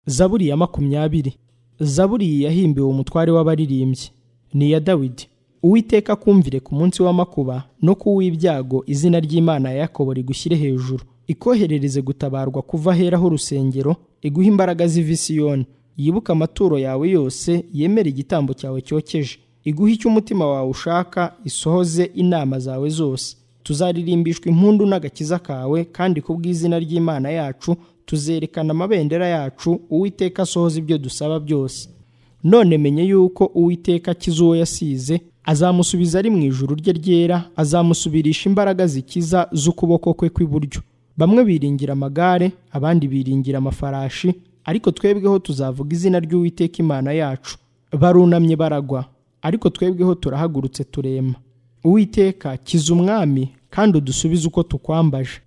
zaburi ya makumyabiri zaburi yahimbiwe umutware w'abaririmbyi ni iya dawidi uwiteka akumvire ku munsi w'amakuba no ku w'ibyago izina ry'imana ya yakobo rigushyire hejuru ikoherereze gutabarwa kuva ahera h'urusengero iguhe imbaraga ziva i Siyoni yibuke amaturo yawe yose yemere igitambo cyawe cyokeje iguhe icyo umutima wawe ushaka isohoze inama zawe zose tuzaririmbishwa impundu n'agakiza kawe kandi ku bw'izina ry'imana yacu tuzerekana amabendera yacu uwiteka asohoza ibyo dusaba byose none menye yuko uwiteka akiza uwo yasize azamusubiza ari mu ijuru rye ryera azamusubirisha imbaraga zikiza z'ukuboko kwe kw'iburyo bamwe biringira amagare abandi biringira amafarashi ariko twebweho tuzavuga izina ry'uwiteka imana yacu barunamye baragwa ariko twebweho turahagurutse turema uwiteka kiza umwami kandi udusubize uko tukwambaje